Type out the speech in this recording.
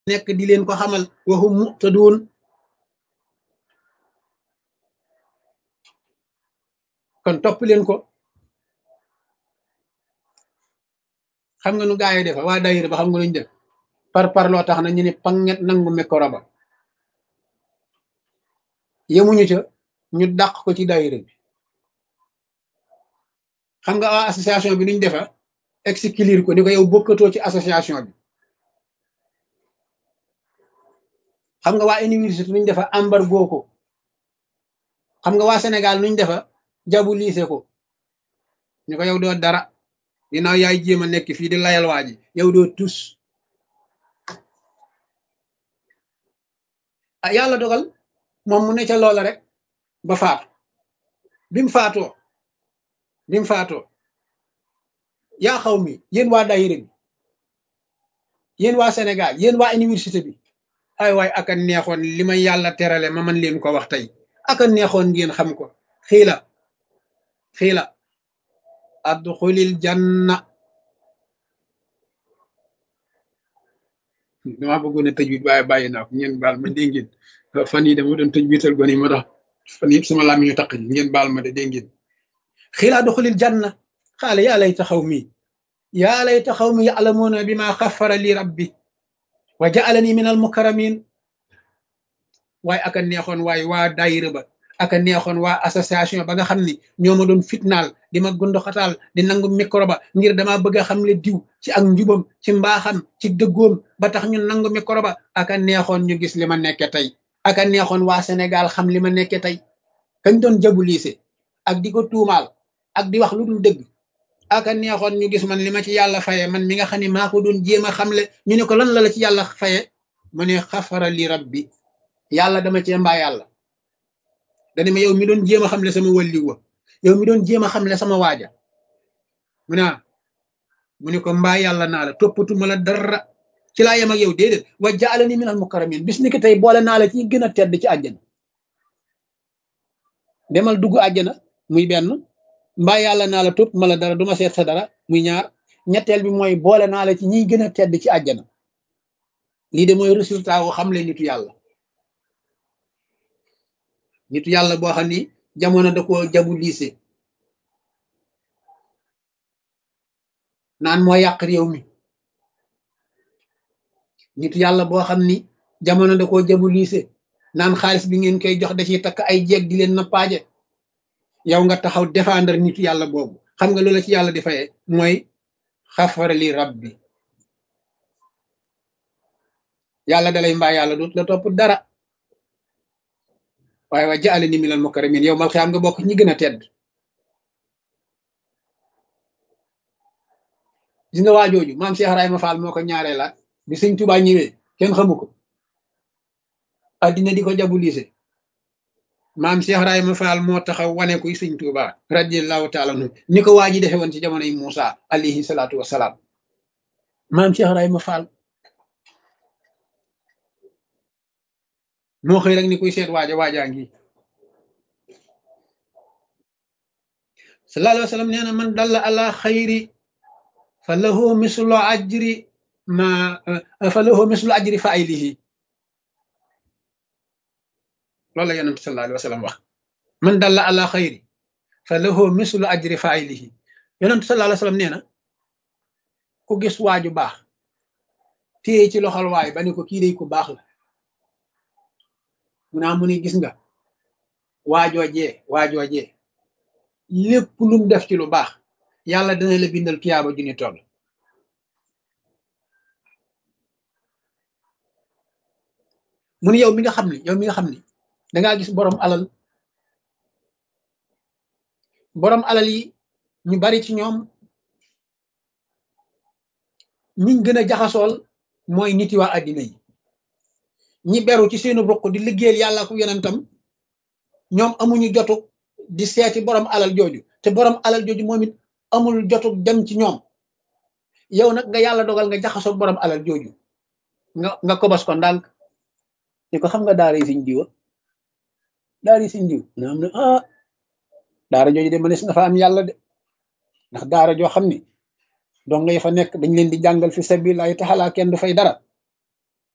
nekk di leen ko xamal waxum muqtaduun kon topp leen ko xam nga nu gaa yi defa waa daayira ba xam nga luñ def par par loo tax na ñu ne panget nangu micro ba yemuñu ca ñu dàq ko ci daayira bi xam nga waa association bi nuñ defa exclure ko ni ko yow bokkatoo ci association bi xam nga waa université nuñ defa embargo ko xam nga waa Sénégal nuñ defa jabu liise ko ñu ko yow doo dara ginnaaw yaay jéem a nekk fii di layal waa ji yow doo tus ah yàlla dogal moom mu ne ca loola rek ba faatu bi mu faatoo bi mu faatoo yaa xaw mi yéen waa daayira bi yéen waa Sénégal yéen waa université bi ay waay aka neexoon li ma yàlla terale ma man leen ko wax tey aka neexoon ngeen xam ko xiila xiila adxulil janna dama bëggoon a tëj wit waaye bàyyi naa ko ngeen baal ma dégg ngeen fan yi dama doon tëj wital gone yi ma tax fan yëpp sama làmmiñ ñu taq ngeen baal ma de dégg ngeen xiila adxulil janna xaale yaa lay taxaw mi yaa lay taxaw mi ya'lamuuna bi ma xafara li rabbi wa ja'alani min al mukarramin waaye aka neexoon waaye waa daayira ba aka neexoon waa association ba nga xam ni ñoo ma doon fitnaal di ma gundoxataal di nangu micro ba ngir dama bëgg a xam le diw ci ak njubam ci mbaaxam ci dëggoom ba tax ñu nangu micro ba aka neexoon ñu gis li ma nekke tey aka neexoon waa Sénégal xam li ma nekke tey kañ doon jabu liise ak di ko tuumaal ak di wax lu dul dëgg aka neexoon ñu gis man li ma ci yàlla faye man mi nga xam ne maa ko doon jéem a xamle ñu ne ko lan la la ci yàlla faye mu ne xafara li rabbi yàlla dama cee mbaa yàlla dani ma yow mi doon jéem a xamle sama wàlliw wa yow mi doon jéem a xamle sama waaja mu ne mu ne ko mbaa yàlla naa la toppatuma la dara ci laa yem ak yow déedéet wa jaalani minal mukarramin bis ni ki tey boole naa la ci gën a tedd ci àjjana demal dugg àjjana muy benn mbaa yàlla naa la topp ma la dara duma seet sa dara muy ñaar ñetteel bi mooy boole naa la ci ñiy gën a tedd ci àjjana lii de mooy résultat wu xam le nitu yàlla nitu yàlla boo xam ni jamono da ko jabu liise naan moo yàq réew mi nitu yàlla boo xam ni jamono da ko jabu liise naan xaalis bi ngeen koy jox da ciy takk ay jeeg di leen nappaaje yow nga taxaw défendre nitu yàlla boobu xam nga loola ci yàlla di faye mooy xafara li rabbi yàlla dalay mbaa yàlla dut la topp dara waaye wa jaale ni minal mukarramin yow mal xiyaam nga bokk ñi gën a tedd gis nga waajooju maam Cheikh Ibrahima Fall moo ko ñaaree la bi sëñ Tuubaa ñëwee kenn xamu ko addina di ko jabu liise maam Cheikh Ibrahima Fall moo taxaw wane kuy sëñ Tuubaa radiyallahu taala anhu ni ko waa ji defe woon ci jamonoy Muusa alayhi salaatu wassalaam maam Cheikh Ibrahima Fall moo xëy rek ni kuy seet waaja waajaa ngi sallallahu alayhi wa sallam nee na man dalla ala xayri fa lahu mislu ajri ma fa lahu mislu ajri failihi loolu la yonent sallallahu alayhi wa sallam wax man dalla ala xayri fa lahu mislu ajri failihi yonent sallallahu alayhi wa sallam nee na ku gis waaju baax téye ci loxol waay ba ni ko kii day ku baax la mu naa mu ni gis nga waajoojee waajoojee lépp lum def ci lu baax yàlla dana la bindal tuyaaba ju ni toll mu ni yow mi nga xam ni yow mi nga xam ni dangaa gis borom alal borom alal yi ñu bari ci ñoom ñiñ gën a jaxasool mooy nit yi waa àddina yi ñi beru ci seenu ruq di liggéeyal yàlla ku yonentam ñoom amuñu jotu di seeti borom alal jooju te borom alal jooju moom it amul jotu dem ci ñoom yow nag nga yàlla dogal nga jaxasoo borom alal jooju nga nga kobos ko ndànk ni ko xam nga daara yi siñ diwa daara yi siñ diw na am na ah daara jooju de mënees na fa am yàlla de ndax daara joo xam ni dong nga fa nekk dañ leen di jàngal fi sabilillahi taala kenn du fay dara